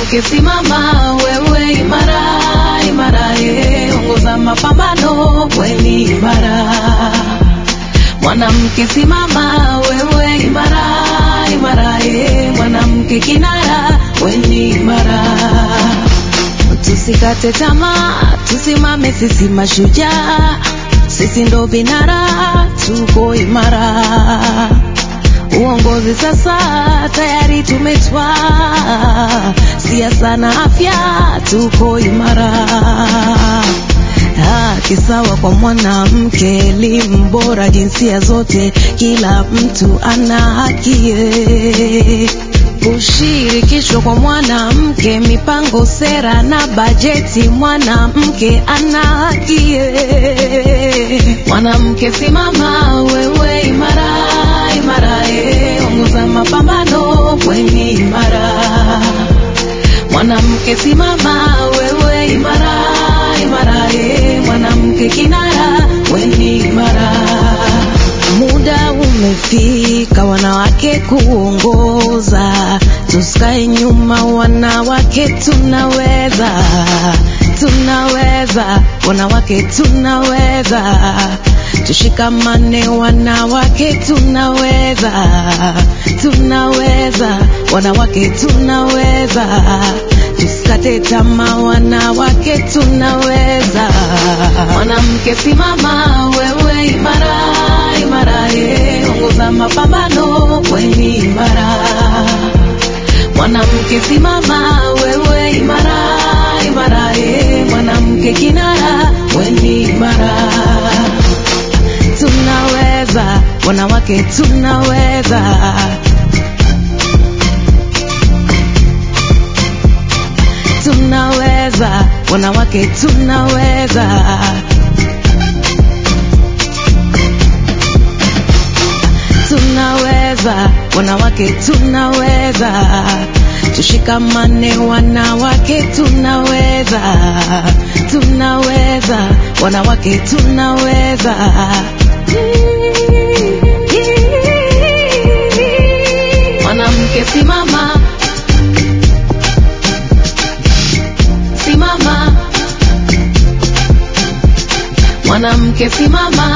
Mwanamke simama, wewe imara, imara, eh, ongoza mapambano, weni imara. Mwanamke simama, wewe imara, imara, eh, mwanamke kinara, weni imara. Tusikate tamaa, tusimame sisi mashujaa, sisi ndo vinara, tuko imara. Uongozi sasa tayari tumetwaa, siasa na afya tuko imara. Haki sawa kwa mwanamke, elimu bora jinsia zote, kila mtu ana haki eh. Ushirikisho kwa mwanamke, mipango, sera na bajeti, mwanamke ana haki eh. Mwanamke simama, wewe imara, imara, eh, ongoza mapambano, weni imara. Mwanamke simama, wewe imara, imara, eh, mwanamke kinara, weni imara. Muda umefika wanawake kuongoza, tusikae nyuma, wanawake tunaweza, tunaweza, wanawake tunaweza, tushikamane, wanawake tunaweza, tunaweza, wanawake tunaweza, tusikate tamaa, wanawake tunaweza. Mwanamke simama, wewe imara, imara, eh, ongoza mapambano, weni imara. Mwanamke simama, wewe imara, imara, eh, mwanamke kinara, weni imara. Tunaweza, wanawake tunaweza. Tunaweza, wanawake tunaweza. Tunaweza, wanawake tunaweza. Tushikamane, wanawake tunaweza. Tunaweza, wanawake tunaweza. Mwanamke simama, simama. Mwanamke simama,